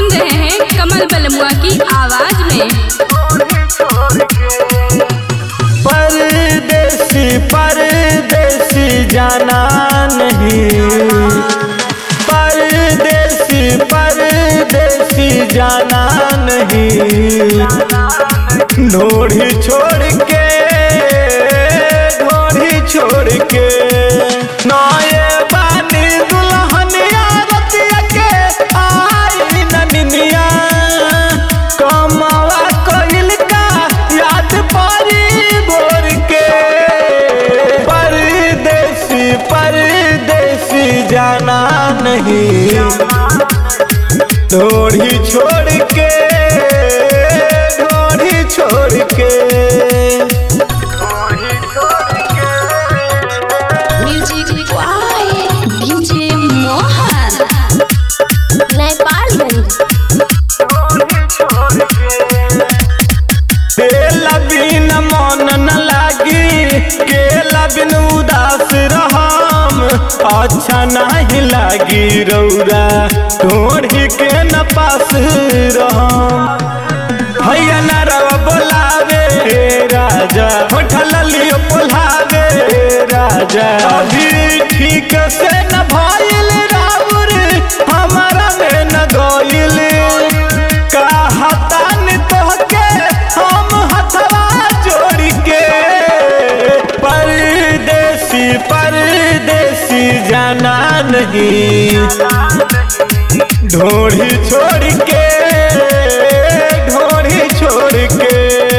सुन रहे हैं कमल बलमुआ की आवाज में परदेसी परदेसी जाना नहीं परदेसी परदेसी जाना नहीं ढोड़ी छोड़ के ढोड़ी छोड़ के नए बानी दुल्हनिया रतिया के आई ननिया कमावा कोइल का याद परी भोर के परदेसी परदेसी जाना नहीं ढोड़ी छोड़ के ढोड़ी छोड़ के म्यूजिक डीजे मोहन नेपालगंज तेला बिन मन न लागी केला बिन उदास रहम अच्छा नहीं लागी रौरा ढोढ़ी के न पास रहम भैया न रवा बोलावे हे राजा होठल लियो बोलावे हे राजा अभी ठीक से न भइल राउर हमारा में न गइल कहतान तोहके हम हथवा जोड़ के परदेसी परदेसी जाना नहीं ढोड़ी छोड़ के ढोड़ी छोड़ के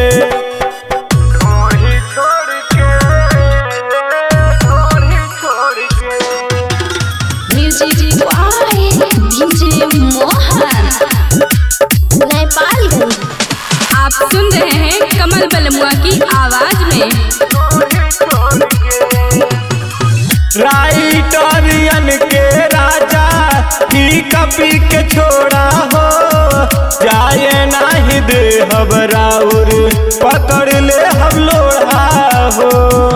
म्यूजिक डीजे मोहन नेपालगंज आप सुन रहे हैं कमल बलमुआ की आवाज में राइटरियन के राजा की कपी के छोड़ा हो जाए नाही दे हबराउर पकड़ ले हम लोढ़ा हो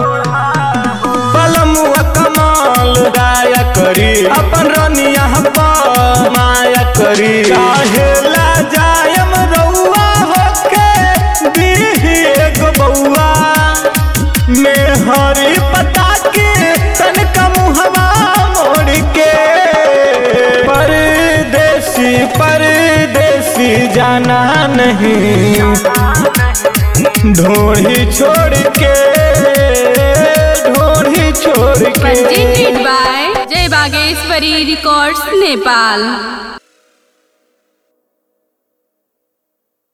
बलमुआ कमाल राया करी अपन रनिया माया करी काहे ला जायम रउआ होके दीही एगो बउआ में हरी पता के तनका मुहवा मोड़ के परदेसी परदेसी जाना नहीं ढोड़ी छोड़ के ढोड़ी छोड़ के presented by जय बागेश्वरी रिकॉर्ड्स नेपाल